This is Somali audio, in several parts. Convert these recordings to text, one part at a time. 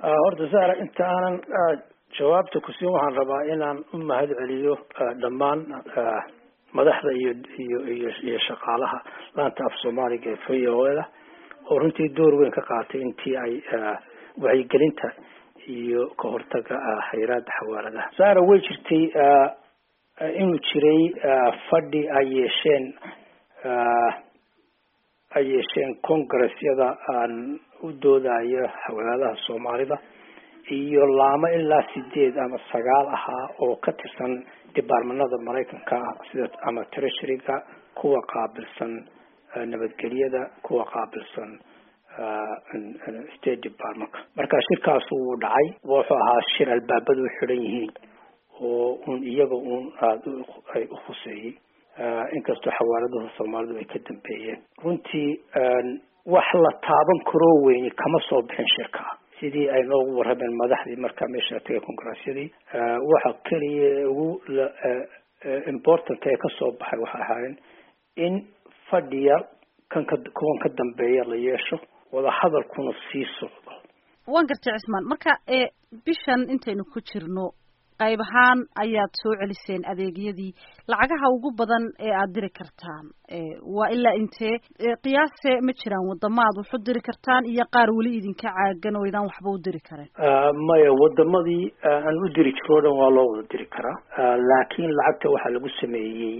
horta sara inta aanan jawaabta kusiin waxaan rabaa inaan u mahad celiyo dhammaan madaxda iyo iyo iyo iyo shaqaalaha laanta af soomaaliga ee v o da oo runtii door weyn ka qaatay intii ay wacyigelinta iyo ka hortaga xayiraada xawaaladaha sara way jirtay inuu jiray fadhi ay yeesheen ay yeesheen congressyada aan u doodayo xawaaladaha soomaalida iyo laamo ilaa sideed ama sagaal ahaa oo ka tirsan departmanada maraykanka sida ama treasuryga kuwa qaabilsan nabadgelyada kuwa qaabilsan state departmentka marka shirkaas wuu dhacay wuxuu ahaa shir albaabada u xidhan yihiin oo un iyaga un aada ay u khuseeyey inkastoo xawaaladuhu soomaalidu ay ka dambeeyeen runtii wax la taaban karoo weyni kama soo bixin shirka sidii ay noogu warrameen madaxdii markaa meesha tagay congressyadii waxa keliya ugu important ee kasoo baxay waxay ahaayeen in fadhiya kan ka kuwan ka dambeeya la yeesho wadahadalkuna sii socdo waan gartay cismaan marka bishan intaynu ku jirno qayb ahaan ayaad soo celiseen adeegyadii lacagaha ugu badan ee aada diri kartaan waa ilaa intee qiyaase ma jiraan wadamo aad wax u diri kartaan iyo qaar weli idinka caagan oo idaan waxba u diri karen maya wadamadii aan u diri jiro o dhan waa loo wada diri karaa laakiin lacagta waxaa lagu sameeyey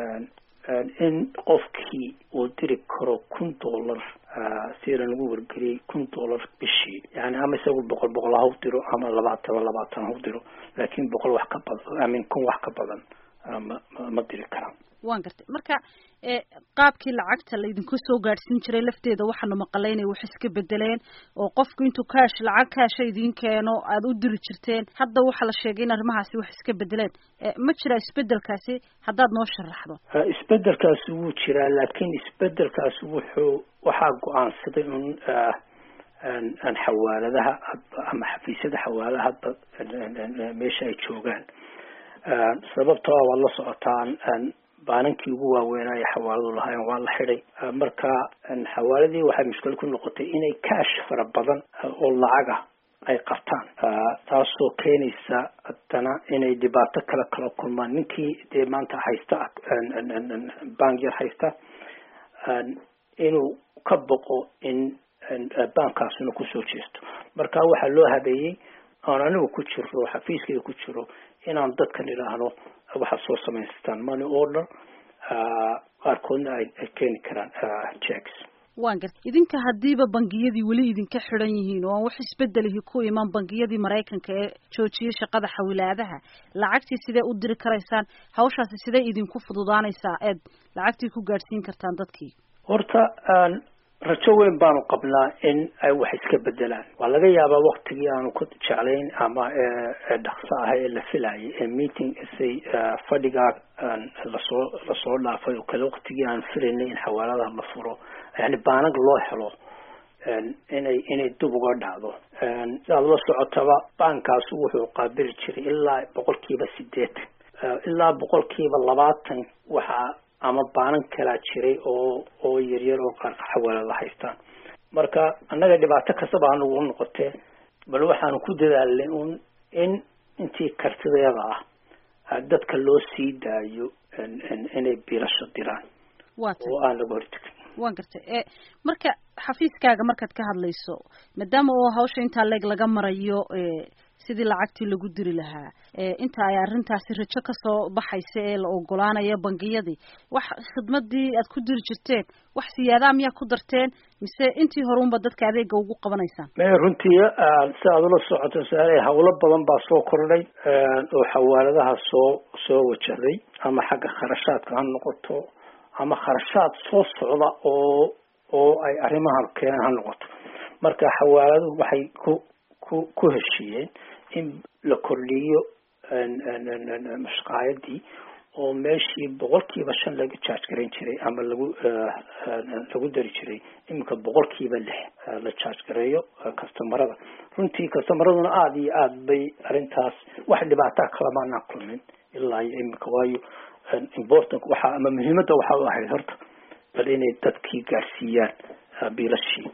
in qofkii uu diri karo kun dollar sida lagu wargeliyey kun dollar bishii yani ama isagu boqol boqol ha u diro ama labaataba labaatan ha u diro laakiin boqol wax ka badan amin kun wax ka badan ma ma diri karaan waan gartay marka qaabkii lacagta laydinku soo gaadhsiin jiray lafteeda waxaanu maqalay inay wax iska bedeleen oo qofku intuu kaash lacag kaasha idiin keeno aada u diri jirteen hadda waxaa la sheegay in arrimahaasi wax iska bedeleen ma jira isbedelkaasi haddaad noo sharaxdo isbedelkaasi wuu jiraa laakiin isbedelkaasi wuxuu waxaa go-aansaday un aan xawaaladaha ama xafiisyada xawaaladaha hadba meesha ay joogaan sababtoo ah waad la socotaan baanankii ugu waaweynaayo xawaaladu lahaayeen waa la xidhay marka xawaaladii waxay mushkil ku noqotay inay kaash fara badan oo lacaga ay qabtaan taasoo keenaysa haddana inay dhibaato kale kala kulmaan ninkii dee maanta haysta bank yar haysta inuu ka boqo in baankaasuna kusoo jeesto marka waxaa loo habeeyey oon anigu ku jiro xafiiskayga ku jiro inaan dadkan idhaahno waxaad soo samaystaan money order qaarkoodna ay keeni karaan checks waan garta idinka haddiiba bangiyadii weli idinka xidhan yihiin oo aan wax isbedelihi ku iman bangiyadii maraykanka ee joojiyay shaqada xawilaadaha lacagtii sidee u diri karaysaan hawshaasi sidee idinku fududaanaysaa eed lacagtii ku gaadhsiin kartaan dadkii horta rajo weyn baanu qabnaa in ay wax iska bedelaan waa laga yaabaa waktigii aanu ku jeclayn ama dhaqso ah ee la filayay ee meeting say fadhigaa lasoo lasoo dhaafay oo kale waktigii aan filaynay in xawaaladaha la furo yani baanag loo helo inay inay dib uga dhacdo sidaad la socotaba baankaas wuxuu qaabili jiray ilaa boqolkiiba sideetan ilaa boqolkiiba labaatan waxaa ama baanan kalaa jiray oo oo yaryar oo qaar xawaalada haystaan marka annaga dhibaato kastaba anugu noqotee bal waxaanu ku dadaalnay un in intii kartidayada ah dadka loo sii daayo inay biilasho diraan oo aan laga hortegin waan gartay e marka xafiiskaaga markaad ka hadlayso maadaama oo hawsha intaa leeg laga marayo sidii lacagtii lagu diri lahaa inta ay arrintaasi rajo kasoo baxaysa ee la ogolaanayo bangiyadii wax khidmadii aad ku diri jirteen wax siyaadaa miyaa ku darteen mise intii horeunba dadka adeega ugu qabanaysaan me runtii si aad ula socoto saare hawlo badan baa soo kordhay oo xawaaladaha soo soo wajahday ama xagga kharashaadka ha noqoto ama kharashaad soo socda oo oo ay arrimahan keenan ha noqoto marka xawaaladuhu waxay ku ku ku heshiiyeen in la kordhiyo mashqaayadii oo meeshii boqolkiiba shan laga charge garayn jiray ama lagu lagu dari jiray iminka boqolkiiba lix la charge gareeyo customarada runtii customaraduna aada iyo aada bay arrintaas wax dhibaataa kalamaanaan kulmin ilaa iyo iminka waayo important waxa ama muhiimadda waxa u ahayd horta bal inay dadkii gaarsiiyaan biilashii